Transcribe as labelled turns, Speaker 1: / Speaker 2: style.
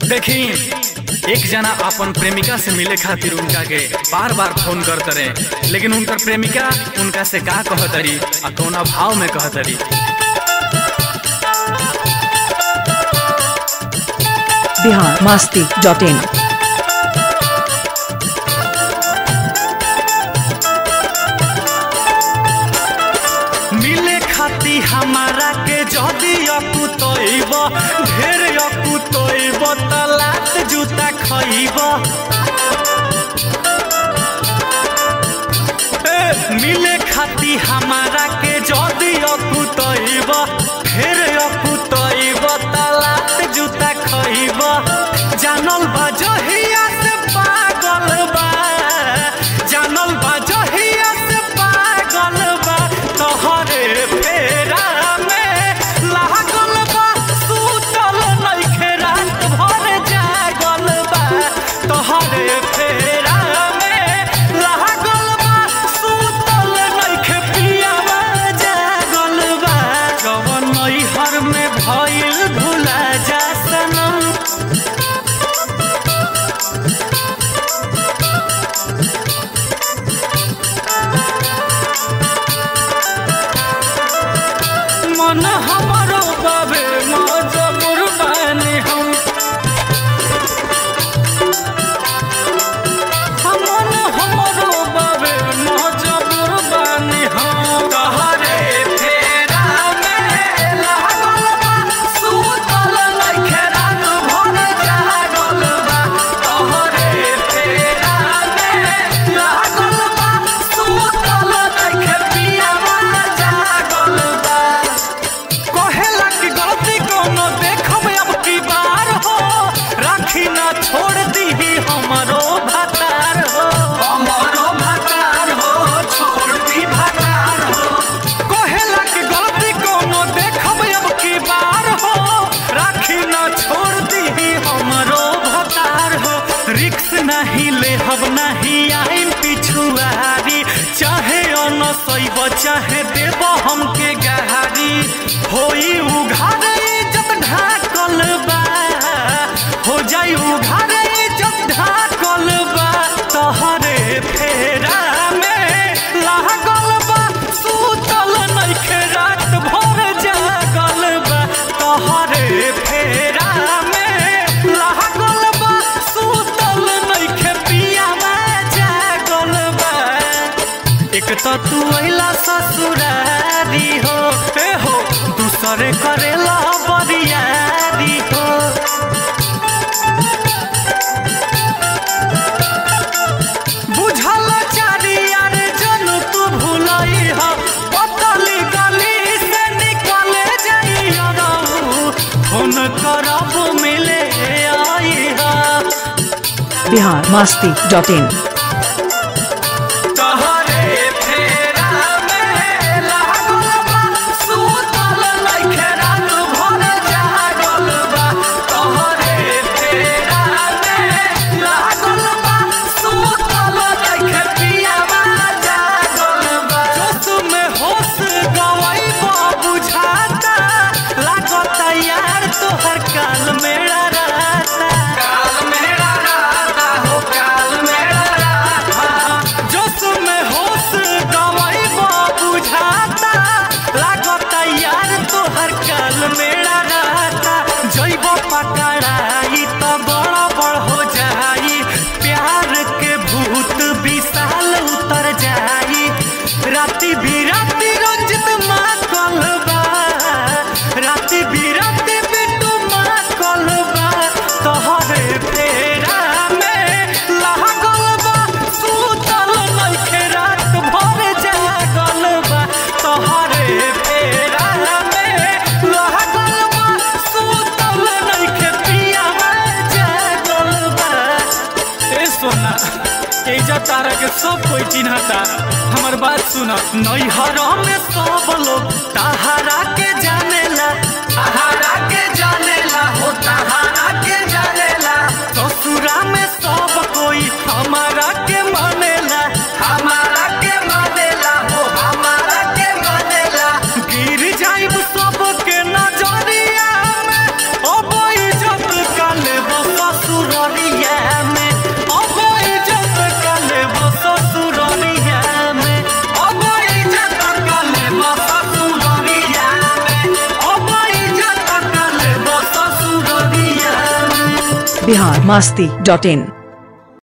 Speaker 1: देखी एक जना अपन प्रेमिका से मिले खातिर उनका के बार बार फोन करत रहे लेकिन उनकर प्रेमिका उनका से का कहतरी आ कौना भाव में कहतरी
Speaker 2: बिहार मास्ती डॉट इन
Speaker 1: मिले खाती हमारा के जदी अकुतइब ढेर अकुतइब त लात जूता खइब ए, मिले खाती हमारा के जदी अकुतइब ढेर अकुतइब त लात जूता खइब जानल बा जहिया से पागल बा जानल बा जहिया से पागल बा तोहरे फेरा में लागल बा सुतल नइखे रात भर जागल बा तोहरे फेरा में लागल बा सुतल नइखे पियावा जागल बा कवन नैहर में भइल भुला जा सनम मन हमारो बाबे मजबूर बानी हम मन हमारो बाबे मजबूर बानी हम तहरे फेरा में लागल बा सुतल नइखे रात भर जागल बा तहरे फेरा में लागल बा सुतल नइखे पियावा जागल बा कहेला कि गलती कोनो देखब अब की बार हो राखी ना छोड़ दीही हमरो भतार हो हमरो भतार हो छोड़ दी भतार हो कहेला कि गलती कोनो देखब अब की बार हो राखी ना छोड़ दीही हमरो भतार हो रिक्स नहीं लेहब नहीं आइम पिछुआरी चाहे अनसैब चाहे देब हमके गहारी होई उघारे इज्जत ढाकल बा हो जाई उघारे इज्जत ढाकल बा तोहरे फेरा में लागल बा सुतल नइखे रात भर जागल बा तोहरे फेरा में लागल बा सुतल नइखे पियावा जागल बा एक तो तू अइला ससुरारी हो ए हो दूसरे करेला बरियारी हो बुझल चारियार जन तू भूलई हो पतली गली से निकले जाई रहू फोन करब मिले आई हा
Speaker 2: बिहार मास्ती डॉट इन
Speaker 1: तहरे फेरा में लागल बा सुतल नइखे रात भर जागल बा तहरे फेरा में लागल बा सुतल नइखे पियावा जागल बा जोश में होश गवाइबा बुझाता लागता यार तोहर काल मेरा रहता काल मेरा रहता हो काल मेरा रहता जोश में होश गवाइबा बुझाता लागता यार तोहर काल मेरा रहता जइब पकड़ाई तो बड़ बड़ हो जाई प्यार के भूत विशाल उतर जाई राति बिराती रंजित माँ कलबा राति बिराती बिट्टू माँ कलबा तोहरे फेरा में लागल बा सुतल नइखे रात भर जागल बा तोहरे फेरा में लागल बा सुतल नइखे पियावा जागल बा ए सोना एजा तारा के सब कोई चिन्हता हमर बात सुन नैहर में सब लोग तहारा के जानेला तहारा के जानेला हो तहारा के जानेला ससुरा में सब कोई हमारा के मानेला हमारा के मानेला हो हमारा के मानेला गिर जाइब सब के नजरिया में ओ इज्जत काले बस
Speaker 2: बिहार मास्ती डॉट इन